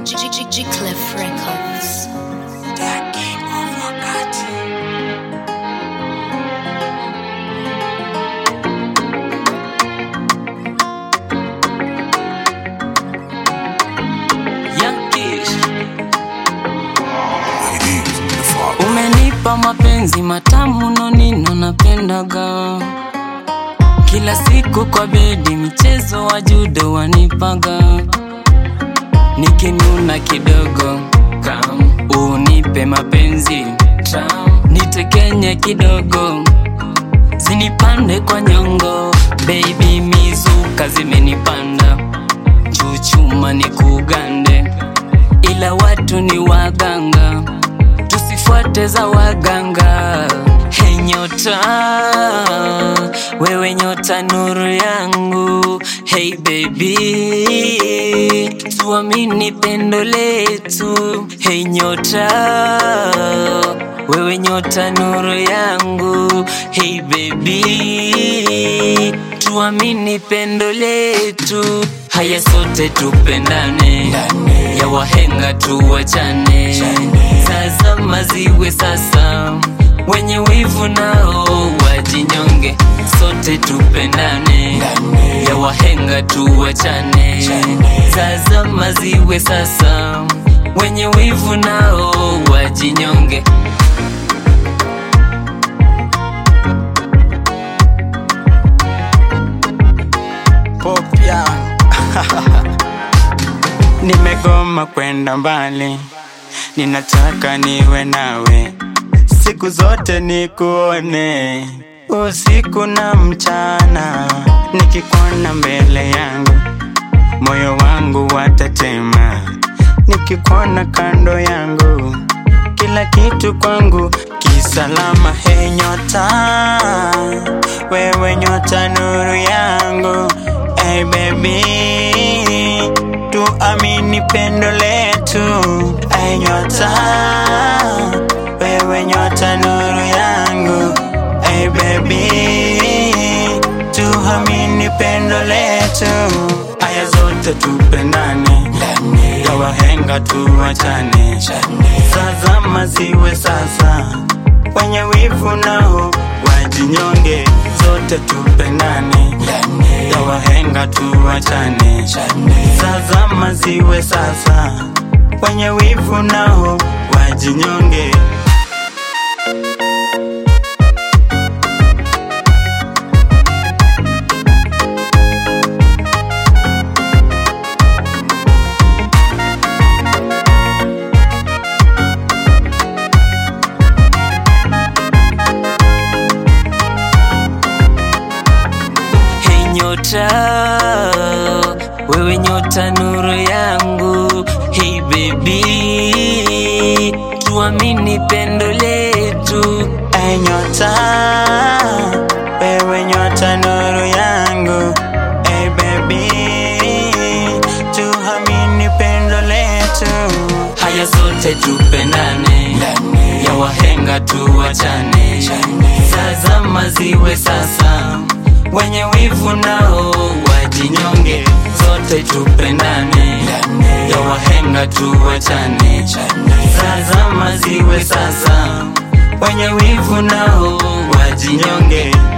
G Cliff Records. Umenipa mapenzi matamu nonino napendaga kila siku kwa bedi michezo wa judo wanipaga nikinuna kidogo kam unipe mapenzi tam nitekenye kidogo zinipande kwa nyongo baby mizuka zimenipanda chuchuma ni kugande ila watu ni waganga tusifuate za waganga hey nyota wewe nyota nuru yangu hey baby tuamini pendo letu hey nyota wewe nyota nuru yangu hey baby tuamini pendo letu haya sote tupendane ya wahenga tuwachane sasa maziwe sasa wenye wivu nao wajinyonge sote tupendane ya wahenga tuwachane sasa maziwe sasa wenye wivu nao wajinyonge popya nimegoma kwenda mbali ninataka niwe nawe siku zote nikuone usiku na mchana nikikuona mbele yangu moyo wangu watatema nikikuona kando yangu kila kitu kwangu kisalama he nyota wewe nyota nuru yangu hey baby tuamini pendo letu hey nyota wewe nyota nuru yangu hey baby tuamini pendo letu aya zote tupendane ya wahenga tuwachane sasa maziwe sasa wenye wivu nao wajinyonge zote tupendane ya wahenga tuwachane sasa maziwe sasa wenye wivu nao wajinyonge Hey nyota, wewe nyota nuru yangu. Hey baby, tuamini pendo letu. Hey nyota, wewe nyota nuru yangu. Hey baby, tuamini pendo letu. Haya sote tupendane, ya wahenga tuwachane. Sasa maziwe sasa, wenye wivu nao wajinyonge. Zote tupendane, ya wahenga tuwachane. Sasa maziwe sasa, wenye wivu nao wajinyonge.